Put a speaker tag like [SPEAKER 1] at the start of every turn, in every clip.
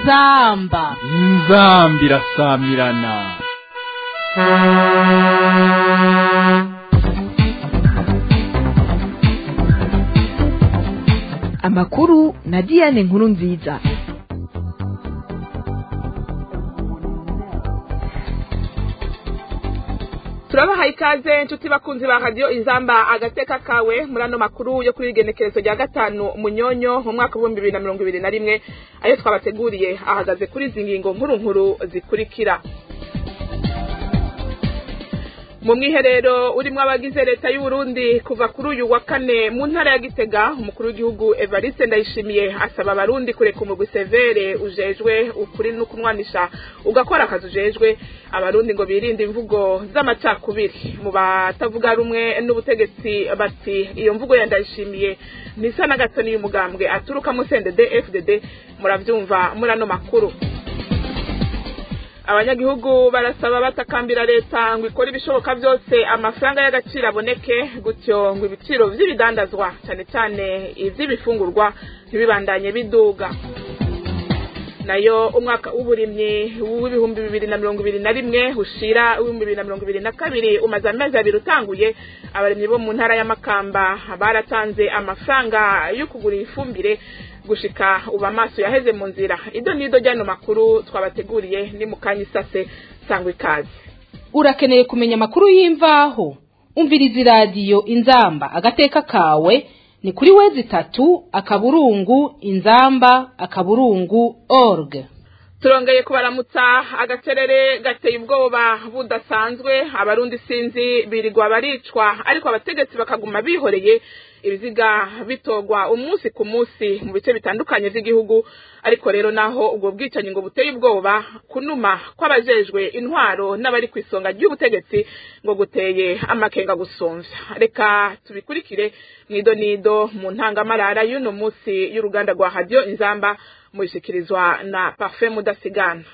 [SPEAKER 1] inzamba
[SPEAKER 2] inzambi irasamirana
[SPEAKER 3] amakuru na diane nkuru nziza
[SPEAKER 4] turabahaye ikaze inshuti bakunzi ba radiyo inzamba agateka kawe muri ano makuru yo kuri igenekerezo rya gatanu munyonyo mu mwaka w'ibihumbi bibiri na mirongo ibiri na rimwe ayo twabateguriye ahagaze kuri izi ngingo nkuru nkuru zikurikira mu mwiherero urimo abagize leta y'uburundi kuva kuri uyu wa kane mu ntara ya gitega umukuru w'igihugu evariste ndayishimiye asaba abarundi kureka umugwi severe ujejwe ukuri no kunwanisha ugakora akazi ujejwe abarundi ngo birinde imvugo z'amacakubiri mu batavuga rumwe n'ubutegetsi bati iyo mvugo ya ndayishimiye ntisa na gato n'iyo umugambwe aturukamo sendede fdd murabyumva muri ano makuru abanyagihugu barasaba batakambira leta ngo ikore ibishoboka byose amafaranga y'agaciro aboneke gutyo ngo ibiciro by'ibidandazwa cyane cyane iby'ibifungurwa ntibibandanye biduga nayo umwaka w'uburimyi w'ibihumbi bibiri na mirongo ibiri na rimwe ushira w'ibihumbi bibiri na mirongo ibiri na kabiri umaze amezi abiri utanguye abarimyi bo mu ntara y'amakamba baratanze amafaranga yo kugura ifumbire gushika uba amaso yaheze mu nzira ido nido ryano makuru twabateguriye ni mu kanya isase sangwa ikaze
[SPEAKER 1] urakeneye kumenya amakuru y'imvaho umviriza iradiyo inzamba agateka kawe ni kuri wezi itatu akaburungu inzamba akaburungu org
[SPEAKER 4] turongeye kubaramutsa agacerere gateye ubwoba budasanzwe abarundi sinzi birirwa baricwa ariko abategetsi bakaguma bihoreye ibiziga bitogwa umunsi ku munsi mu bice bitandukanye by'igihugu ariko rero naho ubwo bwicanyi ngo buteye ubwoba kunuma kw'abajejwe intwaro n'abari ku isonga ry'ubutegetsi ngo guteye amakenga gusumvya reka tubikurikire mwido nido mu ntangamarara y'uno munsi y'uruganda rwa radiyo inzamba muyishyikirizwa na parfait mudasigana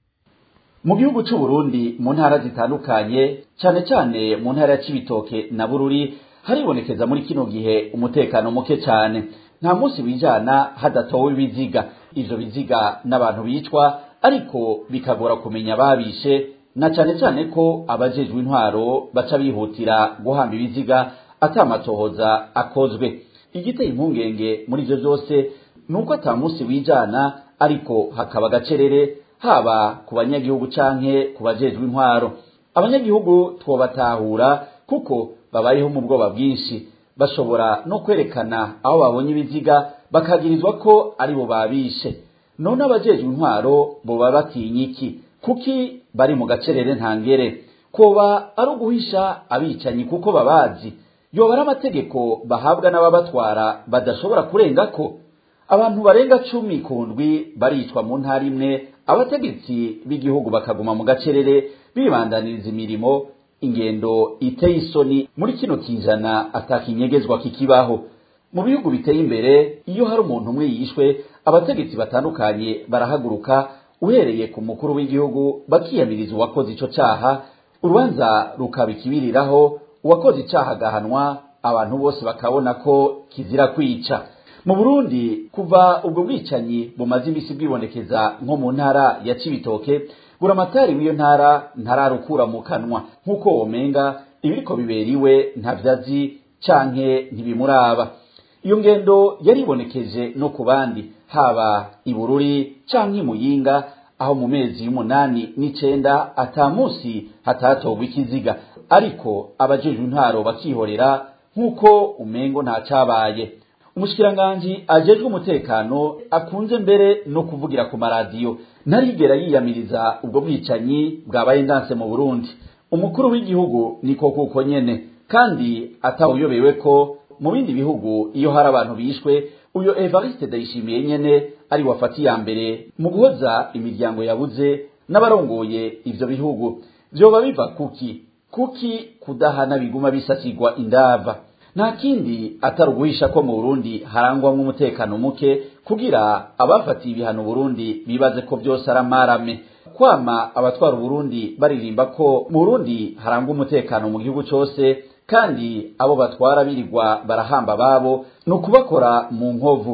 [SPEAKER 5] mu gihugu cy'u Burundi mu ntara zitandukanye cyane cyane mu ntara ya Cibitoke na Bururi haribonekeza muri kino gihe umutekano muke cyane nta munsi wijana hadatowe ibiziga ivyo biziga n'abantu bicwa ariko bikagora kumenya babishe na cyane cyane ko abajejwe intwaro baca bihutira guhamba ibiziga atamatohoza akozwe igiteye impungenge muri ivyo vyose nuko ata munsi wijana ariko hakaba agacerere haba ku banyagihugu canke ku bajejwe intwaro abanyagihugu twobatahura kuko babayeho mu bwoba bwinshi bashobora no kwerekana aho babonye ibiziga bakagirizwa ko ari bo babishe none abajejwe intwaro boba batinya iki kuki bari mu gacerere ntangere koba ari uguhisha abicanyi kuko babazi yoba ari amategeko bahabwa n'ababatwara badashobora kurengako abantu barenga cumi ku ndwi baricwa mu ntara imwe abategetsi b'igihugu bakaguma mu gacerere bibandaniriza imirimo ingendo iteye isoni muri kino kijana atakinyegezwa kikibaho mu bihugu biteye imbere iyo hari umuntu umwe yishwe abategetsi batandukanye barahaguruka uhereye ku mukuru w'igihugu bakiyamiriza uwakoze ico caha urubanza rukaba ikibiriraho uwakoze icaha agahanwa abantu bose bakabona ko kizira kwica mu burundi kuva ubwo bwicanyi bumaze imisi bwibonekeza nko mu ntara ya cibitoke buramatari w'iyo ntara ntararukura mu kanwa nk'uko womenga ibiriko bibera iwe ntavyazi canke ntibimuraba iyo ngendo yaribonekeje no ku bandi haba ibururi canke imuyinga aho mu mezi y'umunani n'icenda ata musi hatatogwa ikiziga ariko abajejwe intwaro bakihorera nk'uko umengo nta cabaye umushikiranganji ajejwe umutekano akunze mbere no kuvugira ku maradiyo ntarigera yiyamiriza ubwo bwicanyi bwabaye ndanse mu Burundi umukuru w'igihugu niko kuko nyene kandi atawuyobewe ko mu bindi bihugu iyo hari abantu bishwe uyo Evariste Ndayishimiye nyene ari wafati ya mbere mu guhoza imiryango yabuze n'abarongoye ivyo bihugu vyoba biva kuki kuki kudahana biguma bisasigwa indava nta kindi atari uguhisha ko mu Burundi harangwamwo umutekano muke kugira abafatiye ibihano Burundi bibaze ko byose ari amarame kwama abatwara Burundi baririmba ko mu Burundi harangwa umutekano mu gihugu cyose kandi abo batwara birirwa barahamba babo ni ukubakora mu nkovu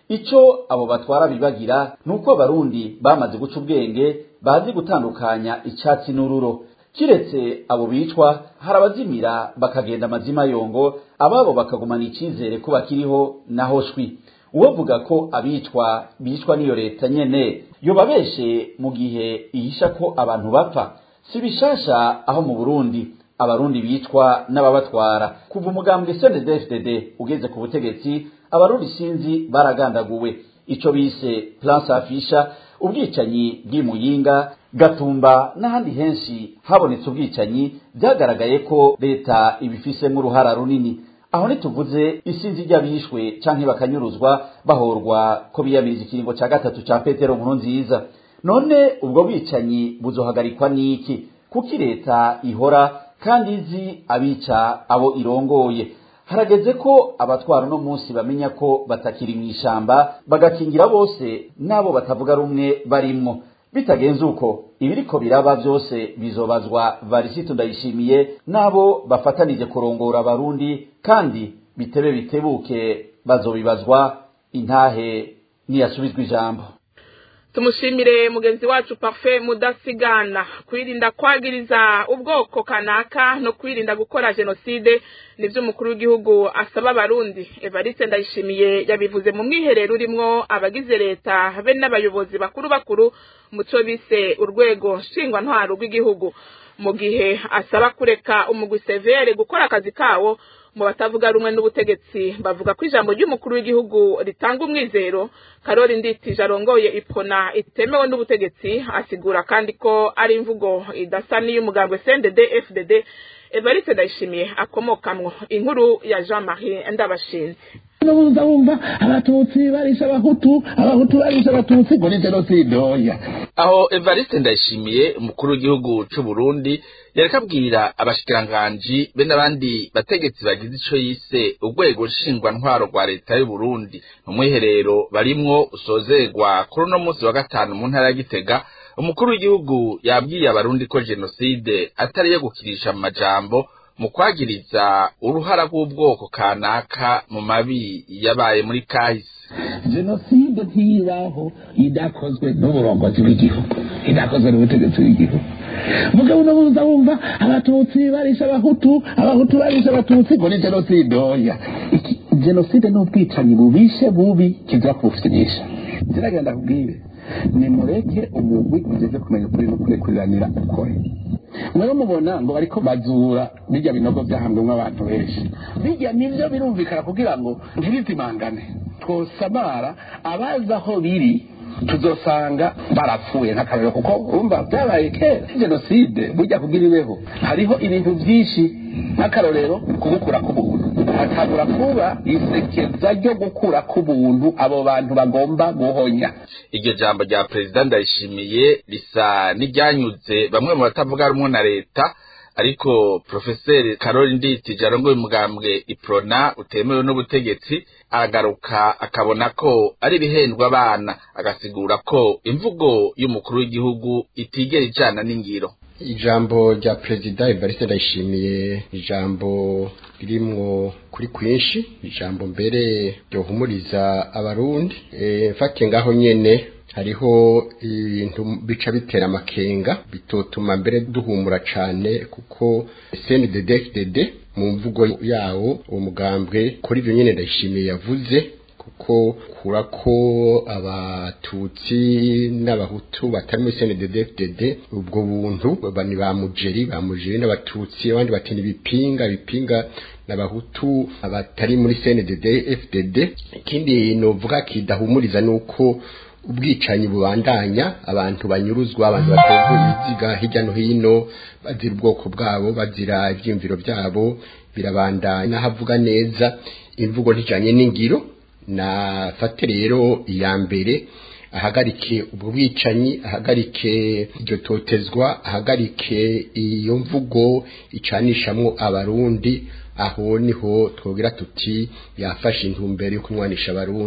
[SPEAKER 5] ico abo batwara bibagira nuko abarundi bamaze guca ubwenge bazi gutandukanya icyatsi n'ururo kiretse abo bicwa hari abazimira bakagenda amazima yongo ababo bakagumana icyizere ko bakiriho naho shwi uwovuga ko abicwa bicwa n'iyo leta nyene yobabeshe mu gihe ihisha ko abantu bapfa si bishasha aho mu burundi abarundi bicwa n'ababatwara kuva umugambwe CNDD-FDD ugeze ku butegetsi abarundi sinzi baragandaguwe ico bise plan safisha ubwicanyi bw'imuyinga gatumba n'ahandi henshi habonetse ubwicanyi byagaragaye ko leta ibifisemo uruhara runini aho ntituvuze isinzi ry'abishwe canke bakanyuruzwa bahorwa ko biyamiriza ikiringo ca gatatu ca petero nkuru nziza none ubwo bwicanyi buzohagarikwa n'iki kuki leta ihora kandi izi abica abo irongoye harageze ko abatwara uno munsi bamenya ko batakiri mu ishamba bagakingira bose n'abo batavuga rumwe barimwo bitagenze uko ibiriko biraba byose bizobazwa varisitu ndayishimiye n'abo bafatanije kurongora abarundi kandi bitebe bitebuke bazobibazwa intahe niyasubizwa ijambo
[SPEAKER 4] tumushimire mugenzi wacu parfait mudasigana kwirinda kwagiriza ubwoko kanaka no kwirinda gukora jenoside nivyo umukuru w'igihugu asaba abarundi evariste ndayishimiye yabivuze mu mwiherero urimwo abagize leta be n'abayobozi bakuru bakuru muco bise urwego nshingwantwaro rw'igihugu mu gihe asaba kureka umugwi severe gukora akazi kawo mu batavuga rumwe n'ubutegetsi bavuga ko ijambo ry'umukuru w'igihugu ritanga umwizero karori nditije arongoye ipona itemewe n'ubutegetsi asigura kandi ko ari imvugo idasa n'iy'umugambwe CNDD FDD Evariste Ndayishimiye akomokamwo inkuru ya Jean Marie Ndabashinze
[SPEAKER 6] n'ubuza wumva abatutsi barisha abahutu abahutu barisha abatutsi ngo ni jenoside oya
[SPEAKER 7] aho evariste ndayishimiye umukuru w'igihugu c'u burundi yareka abwira abashikiranganji be n'abandi bategetsi bagize ico yise urwego nshingwantwaro rwa leta y'uburundi mu mwiherero barimwo usozerwa kuri uno munsi wa gatanu mu ntara ya gitega umukuru w'igihugu yabwiye abarundi ko jenoside atari iyo gukirisha mu majambo mu kwagiriza uruhara rw'ubwoko kanaka mu mabi yabaye muri kahise
[SPEAKER 6] jenoside ntibaho idakozwe n'uburongozi bw'igihugu idakozwe n'ubutegetsi bw'igihugu mugabo unabuza wumva abatutsi barisha abahutu abahutu barisha abatutsi ngo ni jenoside oya Iki- jenoside ni ubwicanyi bubishe bubi kiza kubufyinisha ziragenda kubwire nimureke umugwi ugeze kumenya ukuri no kurekuriranira ukore mwe mubona ngo bariko bazura bijya binogo byahamwemo abantu benshi bijya nivyo birumvikana kugira ngo ntibizimangane twosamara abazi aho biri tuzosanga barapfuye nk'akarero kuko urumva byabaye kera jenoside burya kugira ibeho hariho ibintu byinshi nk'akarorero kugukura k'ubuntu hatangura kuba isekeza ryo gukura k'ubuntu abo bantu bagomba guhonya
[SPEAKER 7] iryo jambo rya perezida ndayishimiye risa n'iryanyuze bamwe mu batavuga rumwe na leta ariko profeseri karori nditije arongoye umugambwe iprona utemewe n'ubutegetsi aragaruka akabona ko ari ibihendwa abana agasigura ko imvugo y'umukuru w'igihugu itigera ijana n'ingiro
[SPEAKER 8] ijambo rya perezida evariste ndayishimiye ijambo ririmwo kuri kwinshi ijambo mbere ryohumuriza abarundi e, mfate ngaho nyene hariho ibintu bica bitera amakenga bitotuma mbere duhumura cane kuko CNDD-FDD mu mvugo yawo uwo mugambwe kuri ivyo nyene ndayishimiye yavuze kuko kura ko abatutsi n'abahutu batari muri CNDD-FDD ubwo buntu bani ba mujeri ba mujeri n'abatutsi abandi bati ni bipinga bipinga n'abahutu abatari muri CNDD-FDD ikindi novuga kidahumuriza nuko ubwicanyi bubandanya abantu banyuruzwa abantu baterwa ibiziga hirya no hino bazira ubwoko bwabo bazira ibyiyumviro byabo birabandanya n'ahavuga neza imvugo ntijanye n'ingiro nafate rero iya mbere ahagarike ubwo bwicanyi ahagarike iryo totezwa ahagarike iyo mvugo icanishamwo abarundi aho niho twobwira tuti yafashe intumbero yo kumwanisha abarundi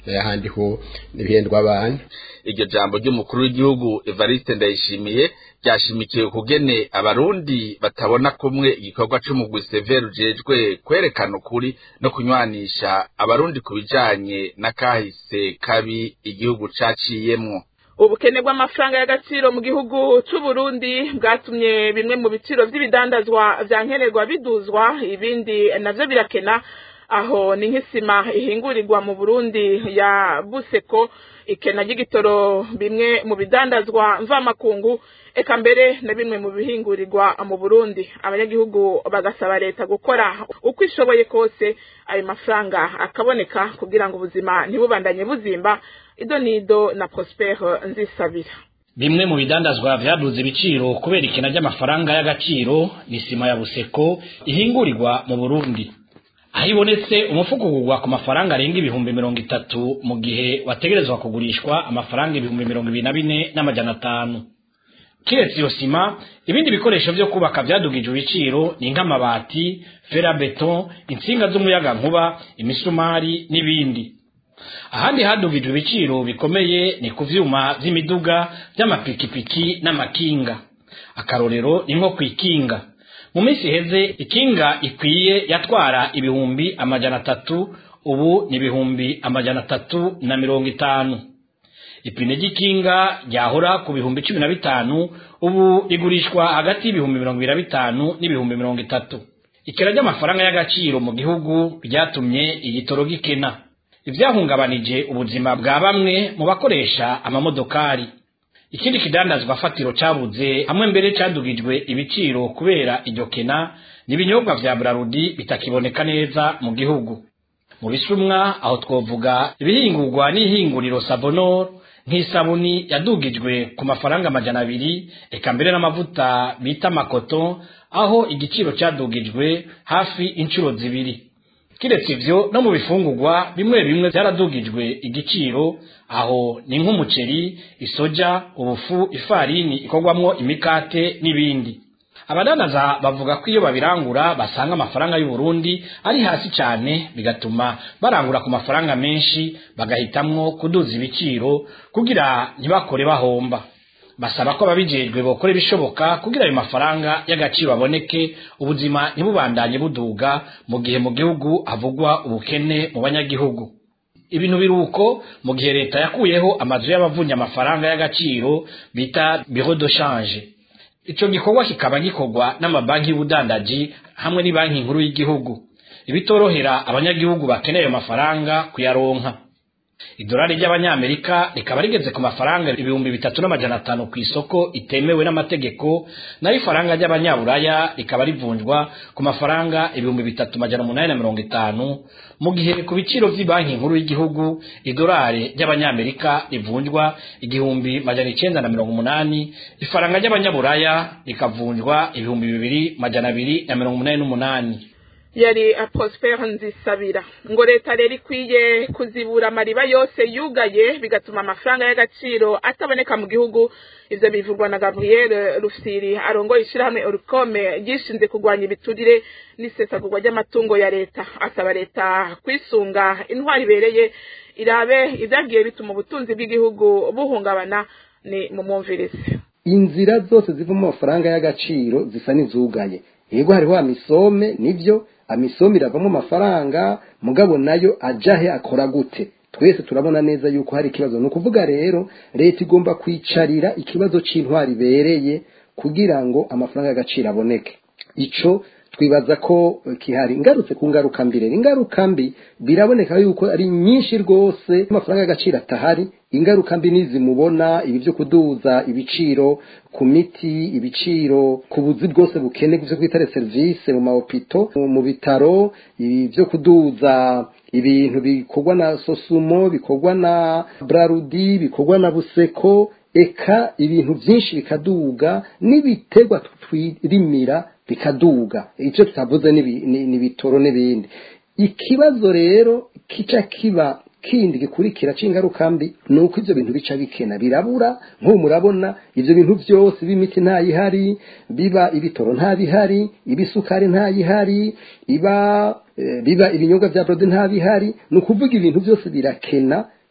[SPEAKER 8] ahandi ho n'ibihendwa abantu
[SPEAKER 7] iryo jambo ry'umukuru w'igihugu Evariste Ndayishimiye ryashimikiye kugene abarundi batabona kumwe igikorwa c'umugwi Sever ujejwe kwerekana ukuri no kunywanisha abarundi ku bijanye n'akahise kabi igihugu caciyemwo
[SPEAKER 4] ubukene bw'amafaranga y'agaciro mu gihugu c'u Burundi bwatumye bimwe mu biciro vy'ibidandazwa vya nkenerwa biduzwa ibindi navyo birakena aho ni nk'isima ihingurirwa mu Burundi ya Buseko ikena ry'igitoro bimwe mu bidandazwa mvamakungu eka mbere na bimwe mu bihingurirwa mu Burundi abanyagihugu bagasaba leta gukora uko ishoboye kose ayo mafaranga akaboneka kugira ngo ubuzima ntibubandanye buzimba ido nido na Prosper Nzisabira
[SPEAKER 9] bimwe mu bidandazwa vyaduze ibiciro kubera ikena ry'amafaranga y'agaciro ni sima ya Buseko ihingurirwa mu Burundi aho ibonetse umufuko ugurwa ku mafaranga arenga ibihumbi mirongo itatu mu gihe wategerezwa kugurishwa amafaranga ibihumbi mirongo ibiri na bine n'amajana atanu kiretse iyo sima ibindi bikoresho vyo kubaka vyadugije ibiciro ni nk'amabati ferabeton intsinga z'umuyagankuba imisumari n'ibindi ahandi hadugijwe ibiciro bikomeye ni ku vyuma vy'imiduga vy'amapikipiki n'amakinga akarorero ni nko kw'ikinga mu minsi iheze ikinga ikwiye yatwara ibihumbi amajana atatu ubu ni ibihumbi amajana atatu na mirongo itanu ipine ry'ikinga ryahora ku bihumbi cumi na bitanu ubu rigurishwa hagati y'ibihumbi mirongo ibiri na bitanu n'ibihumbi mirongo itatu ikena ry'amafaranga y'agaciro mu gihugu ryatumye igitoro gikena ivyahungabanije ubuzima bwa bamwe mu bakoresha amamodokari ikindi kidandazwa fatiro cabuze hamwe mbere cadugijwe ibiciro kubera iryo kena n'ibinyobwa vya Brarudi bitakiboneka neza mu gihugu mu bisumwa aho twovuga ibihingurwa n'ihinguriro Savonor nk'isabuni yadugijwe ku mafaranga amajana abiri eka mbere n'amavuta bita makoto aho igiciro cadugijwe hafi inshuro zibiri kiretse ivyo no mu bifungurwa bimwe bimwe vyaradugijwe igiciro aho ni nk'umuceri isoja ubufu ifarini ikorwamwo imikate n'ibindi abadanaza bavuga ko iyo babirangura basanga amafaranga y'u Burundi ari hasi cyane bigatuma barangura ku mafaranga menshi bagahitamwo kuduza ibiciro kugira ntibakore bahomba basaba ko ababijejwe bokora ibishoboka kugira ayo mafaranga y'agaciro aboneke ubuzima ntibubandanye buduga mu gihe mu gihugu havugwa ubukene mu banyagihugu ibintu biruko mu gihe leta yakuyeho amazu y'abavunya amafaranga y'agaciro bita bureau de change ico gikorwa kikaba gikorwa n'amabanki y'ubudandaji hamwe n'ibanki nkuru y'igihugu ibitorohera abanyagihugu bakeneye ayo mafaranga kuyaronka idolari ry'abanyamerika rikaba rigeze ku mafaranga ibihumbi bitatu n'amajana atanu ku isoko itemewe n'amategeko naho ifaranga ry'abanyaburaya rikaba rivunjwa ku mafaranga ibihumbi bitatu majana umunani na mirongo itanu mu gihe ku biciro vy'ibanki nkuru y'igihugu idolari ry'abanyamerika rivunjwa igihumbi majana icenda na mirongo umunani ifaranga ry'abanyaburaya rikavunjwa ibihumbi bibiri majana abiri na mirongo umunani n'umunani
[SPEAKER 4] yari Prosper Nzisabira ngo leta rero ikwiye kuzibura amariba yose yugaye bigatuma amafaranga y'agaciro ataboneka mu gihugu ivyo bivugwa na Gabriel Rufsiri arongoye ishirahamwe Orukome ryishinze kurwanya ibiturire n'isesagurwa ry'amatungo ya leta asaba leta kwisunga intwari ibereye irabe ivyagiye bituma ubutunzi bw'igihugu buhungabana ni mu mwumvirizi
[SPEAKER 10] inzira zose ziva mu mafaranga y'agaciro zisa n'izugaye yego hariho amisome nivyo amisome iravamo amafaranga mugabo nayo ajahe akora gute twese turabona neza yuko hari ikibazo ni ukuvuga rero leta igomba kwicarira ikibazo c'intwari ibereye kugira ngo amafaranga y'agaciro aboneke ico twibaza ko kihari ngarutse ku ngaruka mbi rero ingaruka mbi biraboneka yuko ari nyinshi rwose amafaranga y'agaciro atahari ingaruka mbi nizimubona ibi byo kuduza ibiciro ku miti ibiciro ku buzi bwose bukene byo kwitare serivisi mu mahopito mu bitaro ibi byo kuduza ibintu bikorwa na sosumo bikorwa na brarudi bikorwa na buseko eka ibintu byinshi bikaduga n'ibiterwa twirimira bikaduga icyo tutavuze n'ibitoro n'ibindi ikibazo rero kica kiba kindi gikurikira c'ingaruka mbi ni uko ivyo bintu bica bikena birabura nk'ubu murabona ivyo bintu vyose b'imiti ntayihari biba ibitoro ntabihari ibisukari ntayihari iba e, biba ibinyobwa vya brode ntabihari ni ukuvuga ibintu vyose birakena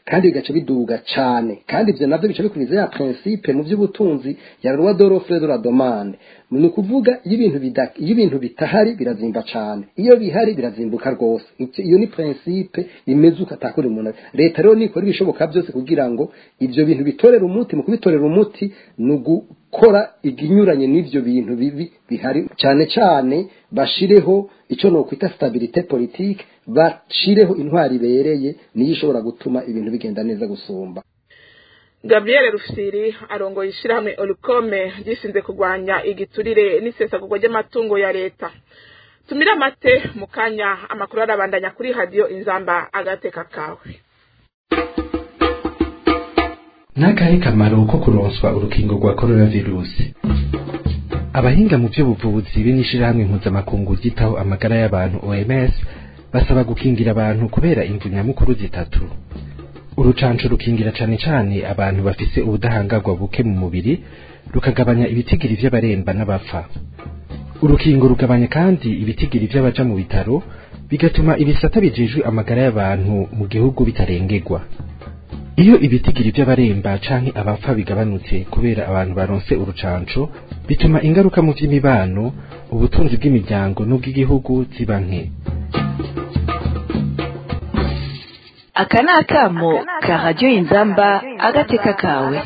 [SPEAKER 10] kandi bigaca biduga cane kandi ivyo navyo bica bikuriza ya principe mu vy'ubutunzi ya loi de l'offre de la demande ni ukuvuga iyo ibintu bida- iyo ibintu bitahari birazimba cane iyo bihari birazimbuka rwose Icyo- iyo ni principe imeze uko atakora umuntu leta rero nikora ibishoboka byose kugira ngo ivyo bintu bitorera umuti mu kubitorera umuti ni ugukora iginyuranye n'ivyo bintu bibi bihari cyane cyane bashireho icyo nokwita stabilité politique bashireho intwari ibereye niyo ishobora gutuma ibintu bigenda neza gusumba
[SPEAKER 4] gabriel rufsiri arongoye ishyirahamwe orukome ryishinze kurwanya igiturire n'isesagurwa ry'amatungo ya leta tumire amate mu kanya amakuru arabandanya kuri radiyo inzamba agateka kawe
[SPEAKER 11] n'akahe kamaro ko kuronswa urukingo rwa coronavirusi abahinga mu by'ubuvuzi be n'ishirahamwe mpuzamakungu ryitaho amagara y'abantu oms basaba gukingira abantu kubera imvu nyamukuru zitatu urucanco rukingira cane cane abantu bafise ubudahangarwa buke mu mubiri rukagabanya ibitigiri vy'abaremba n'abapfa urukingo rugabanya kandi ibitigiri vy'abaja mu bitaro bigatuma ibisata bijejwe amagara y'abantu mu gihugu bitarengerwa iyo ibitigiri by'abaremba canke abapfa bigabanutse kubera abantu baronse urucanco bituma ingaruka mu vy'imibano ubutunzi bw'imiryango n'ubw'igihugu ziba nke
[SPEAKER 3] aka ni akamo ka radiyo inzamba agateka kawe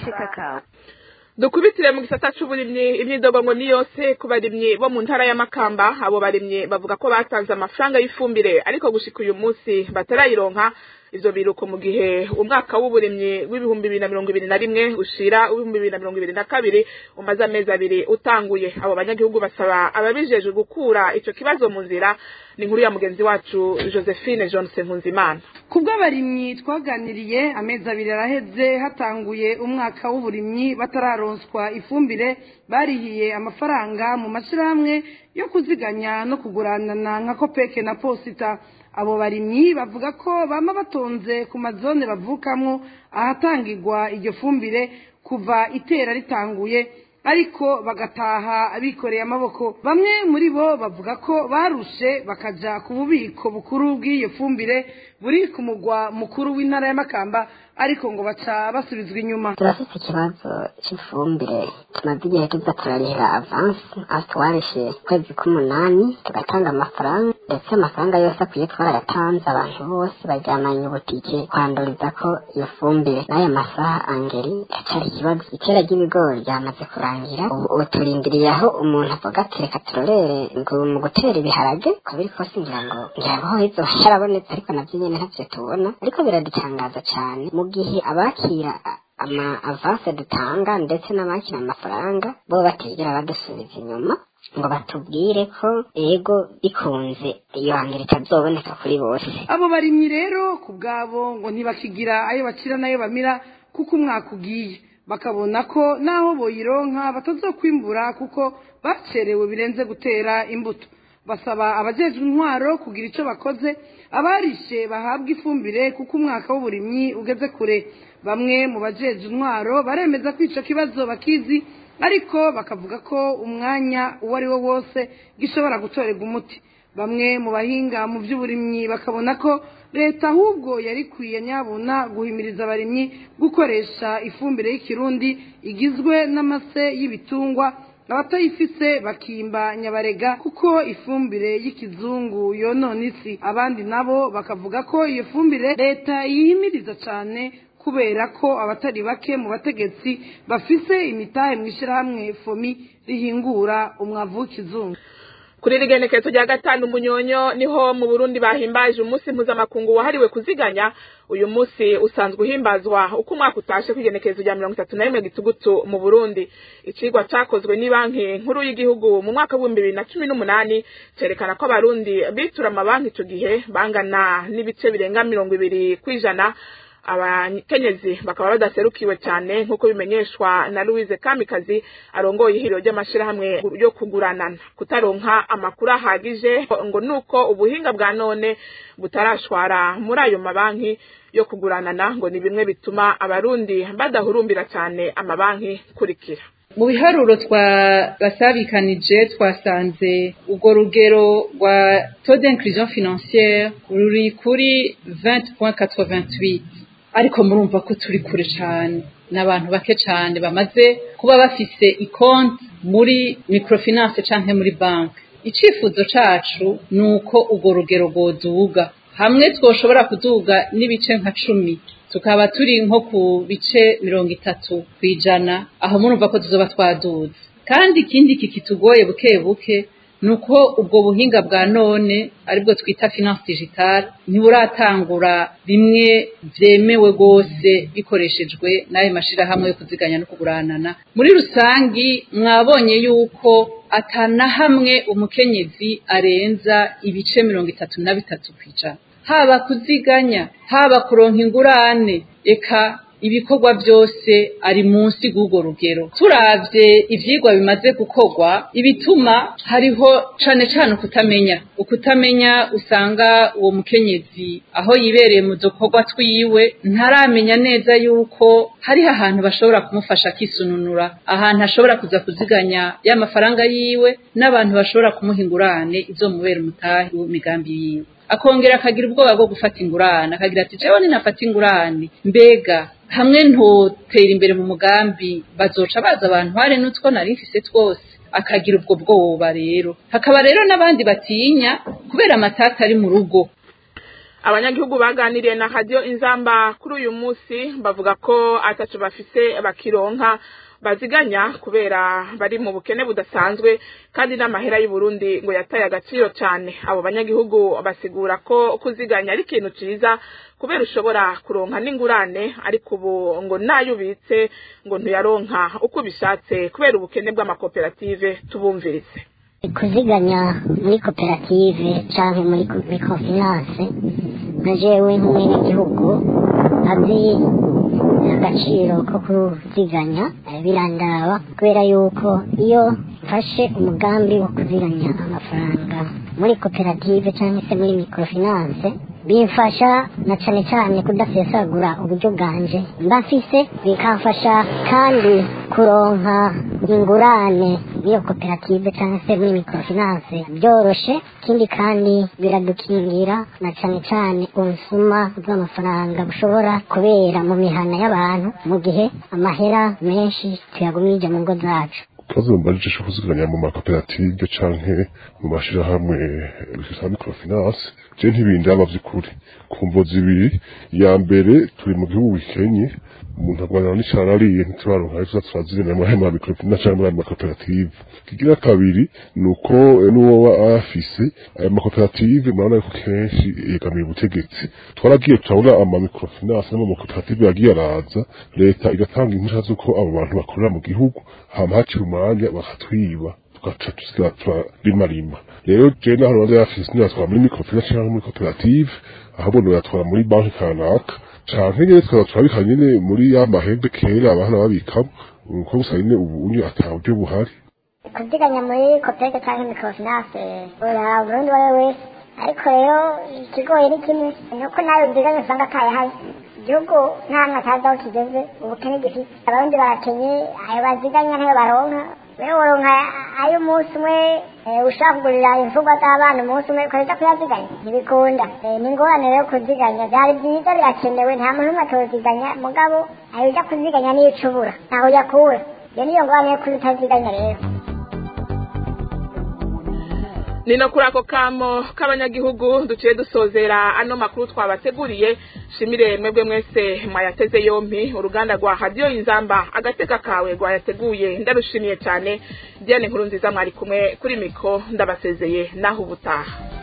[SPEAKER 4] dukubitire mu gisata c'uburimyi imyidogo ngo ni yose ku barimyi bo mu ntara y'amakamba abo barimyi bavuga ko batanze amafaranga y'ifumbire ariko gushika uyu munsi batarayironka ivyo biruko mu gihe umwaka w'uburimyi w'ibihumbi bibiri na mirongo ibiri na rimwe ushira w'ibihumbi bibiri na mirongo ibiri na kabiri umaze amezi abiri utanguye abo banyagihugu basaba ababijejwe gukura ico kibazo mu nzira ni inkuru ya mugenzi wacu josephine johnson nkunzimana
[SPEAKER 12] kubw'abarimyi twaganiriye amezi abiri araheze hatanguye umwaka w'uburimyi batararonswa ifumbire barihiye amafaranga mu mashyirahamwe yo kuziganya no kuguranana nka kopeke na posita abo barimyi bavuga ko bama batonze ku mazone bavukamwo ahatangirwa iryo fumbire kuva itera ritanguye ariko bagataha bikoreye amaboko bamwe muri bo bavuga ko barushe bakaja ku bubiko bukuru bw'iyo fumbire buri ku mugwa mukuru w'intara y'amakamba ariko ngo baca basubizwa inyuma
[SPEAKER 13] turafite ikibazo cy'ifumbire tumaze igihe tuza turarihira avansi aho twarishe ukwezi k'umunani tugatanga amafaranga ndetse amafaranga yose akwiye twarayatanze abantu bose bajyamanye ubutike kwanduriza ko iyo fumbire n'aya masaha angeri iracyari ikibazo itera ry'ibigori ryamaze kurangira ubu ubu turindiriye aho umuntu avuga ati reka turorere ngo mu gutera ibiharage uko biri kose ngira ngo ngira ngo hizo harabonetse ariko nabyo nyine ntavyo tubona ariko biradutangaza cyane mu gihe abakira ama avance dutanga ndetse n'abakira amafaranga bo batigera badusubiza inyuma ngo batubwire ko ego bikunze iyo hambere itazoboneka kuri bose
[SPEAKER 12] abo barimyi rero ku bwabo ngo ntibakigira ayo bakira n'ayo bamira kuko umwaka ugiye bakabona ko naho boyironka batazokwimbura kuko bacerewe birenze gutera imbuto basaba abajejwe intwaro kugira icyo bakoze abarishe bahabwa ifumbire kuko umwaka w'uburimyi ugeze kure bamwe mu bajejwe intwaro baremeza ko ico kibazo bakizi ariko bakavuga ko umwanya uwo ari wo wose gishobora gutorerwa umuti bamwe mu bahinga mu by'uburimyi bakabona ko leta ahubwo yari ikwiye nyabuna guhimiriza abarimyi gukoresha ifumbire y'ikirundi igizwe n'amase y'ibitungwa abatayifise bakimba nyabarega kuko ifumbire y'ikizungu yonona isi abandi nabo bakavuga ko iyo fumbire leta yihimiriza cyane kubera ko abatari bake mu bategetsi bafise imitahe mu ishyirahamwe fomi rihingura umwavu w'ikizungu
[SPEAKER 4] kuri rigenekerezo rya gatanu munyonyo niho mu burundi bahimbaje umunsi mpuzamakungu wahariwe kuziganya uyu munsi usanzwe uhimbazwa uko umwaka utashe kw'igenekerezo rya mirongo itatu na rimwe gitugutu mu burundi icigwa cakozwe n'ibanki nkuru y'igihugu mu mwaka w'ibihumbi bibiri na cumi n'umunani cerekana ko abarundi bitura amabanki ico gihe bangana n'ibice birenga mirongo ibiri kw'ijana abakenyezi bakaba badaserukiwe cyane nk'uko bimenyeshwa na louise kamikazi arongoye ihuriro ry'amashyirahamwe yo kuguranana kutaronka amakuru ahagije ngo nuko ubuhinga bwa none butarashwara muri ayo mabanki yo kuguranana ngo ni bimwe bituma abarundi badahurumbira cyane amabanki kurikira
[SPEAKER 14] mu biharuro twabasabikanije twasanze urwo rugero rwa taux d'inclusion financière ruri kuri 20.88 ariko murumva ko turi kure cyane ni abantu bake cyane bamaze kuba bafise ikonti muri microfinance cyangwa muri banki icyifuzo cyacu ni uko urwo rugero rwoduga hamwe twoshobora kuduga n'ibice nka cumi tukaba turi nko ku bice mirongo itatu ku ijana aho murumva ko tuzoba twaduze kandi ikindi kikitugoye buke buke ni uko ubwo buhinga bwa none aribwo twita finance digitale ntiburatangura bimwe byemewe rwose bikoreshejwe n'ayo mashyirahamwe yo kuziganya no kuguranana muri rusangi mwabonye yuko atana hamwe umukenyezi arenza ibice mirongo itatu na bitatu ku ijana haba kuziganya haba kuronka ingurane eka ibikorwa byose ari munsi y'urwo rugero turavye ivyigwa bimaze gukorwa ibituma hariho cane cane ukutamenya ukutamenya usanga uwo mukenyezi aho yibereye mu dukorwa twiwe ntaramenya neza yuko hariho ahantu bashobora kumufasha akisununura ahantu ashobora kuza kuziganya y'amafaranga yiwe n'abantu bashobora kumuha ingurane izomubera umutahi w'imigambi yiwe akongera akagira ubwoba bwo gufata ingurane akagira ati jewe ninafata ingurane mbega hamwe ntotera imbere mu mugambi bazoca baza abantu hari n'utwo nari mfise twose akagira ubwo bwoba rero hakaba rero n'abandi batinya kubera amatata ari mu rugo
[SPEAKER 4] abanyagihugu baganiriye na radiyo inzamba kuri uyu munsi bavuga ko atacu bafise bakironka baziganya kubera bari mu bukene budasanzwe kandi n'amahera y'u Burundi ngo yataye agaciro cyane abo banyagihugu basigura ko kuziganya ari ikintu ciza kubera ushobora kuronka n'ingurane ariko ubu ngo nayo ubitse ngo ntuyaronka uko ubishatse kubera ubukene bw'amakoperative tubumvirize
[SPEAKER 13] kuziganya muri koperative cyangwa muri microfinance nka jewe nk'umwenegihugu azi agaciro ko kuziganya birandaba kubera yuko iyo mfashe umugambi wo kuziganya amafaranga muri koperative cyangwa se muri microfinance bimfasha na cyane cyane kudasesagura uburyo bwanje mba mfise bikamfasha kandi kuronka ingurane n'iyo koperative cyangwa se muri microfinance byoroshe ikindi kandi biradukingira na cyane cyane ubusuma bw'amafaranga bushobora kubera mu mihana y'abantu mu gihe amahera menshi tuyagumije mu ngo zacu
[SPEAKER 15] ikibazo mbajije kuziganya mu makoperative canke mu mashirahamwe za microfinance je ntibindaba vy'ukuri ku mvo zibiri ya mbere turi mu gihugu gikenye umuntu agwanira n'icara ariye ntituraronka ivyo turaziganya muri ayo microfinance canke muri ayo makoperative kigira kabiri ni uko n'uwo afise ayo makoperative murabona yuko kenshi yegamiye ubutegetsi twaragiye turabona ama microfinance n'amakoperative yagiye araza leta igatanga impushya z'uko abo bantu bakorera mu gihugu hama haciye umwanya bakatwiba tugaca tusiga turarimarima rero je naho rwanda yafise ntiyatwara muri microfinance canke muri koperative ahubwo noyatwara muri banki kanaka canke nyene tukaba turabika nyene muri ya mahembe kera abana babikamo uko gusa nyene ubu unye ata buryo buhari
[SPEAKER 13] kuziganya muri koperative cyangwa microfinance ura burundi uwo ari we wese ariko rero ikigoye ni kimwe ni uko nawe uziganya usanga atayahari igihugu nta hantu atazi aho kigeze ubukene gifite abarundi barakenye ayo baziganya ntayo baronka rero woronka ayo umunsi umwe ushaka kugurira imfungwa z'abana umunsi umwe ukaza kuyaziganya ntibikunda ni ingorane rero kuziganya byari byiza birakenewe nta muntu umwe atoziganya mugabo ayo ujya kuziganya niyo ucubura ntaho uyakura iyo niyo ngorane yo kuba utaziganya rero
[SPEAKER 4] ni no kuri ako kamo k'abanyagihugu duciye dusozera ano makuru twabateguriye shimire mwebwe mwese mwayateze yompi uruganda rwa radiyo inzamba agateka kawe rwayateguye ndarushimiye cyane diane nkuru nziza mwari kumwe kuri miko ndabasezeye naho ubutaha